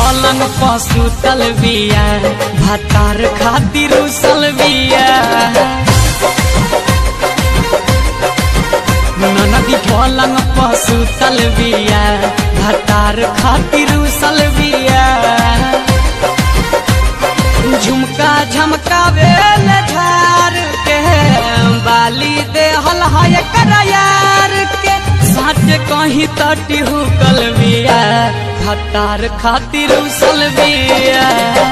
पलंग पशु तलबिया भतार खातिर उसल बिया नदी पलंग पशु तलबिया भतार खातिर उसल बिया झुमका झमकावे झार के बाली दे हल है करायार के साच कहीं तटी हुकल बिया भतार खातिर उसल बिया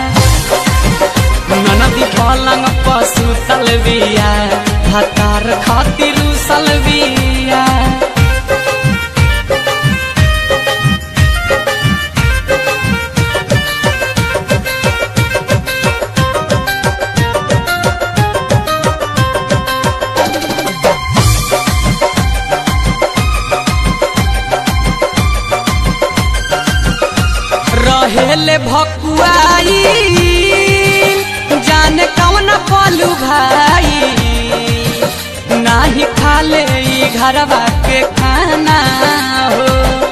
नदी पलंग पशु तलबिया भतार खातिर उसल बिया रहेले भकुआई जाने कौन पलू भाई नाही खाले ई घरवा के खाना हो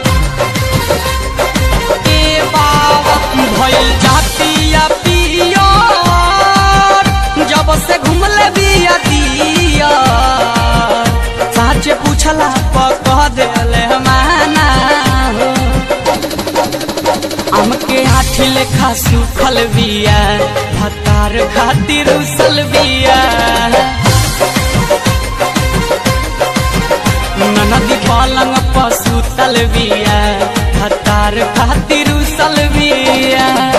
ए बाबा भइल जातिया पियो जब से घुमले बिया दिया साचे पूछला पकह देले माना हो हमके हाथी लेखा सुखल बिया भतार खातिर उसल बिया नदी पलंग पशु तल बिया भतार खातिर उसल बिया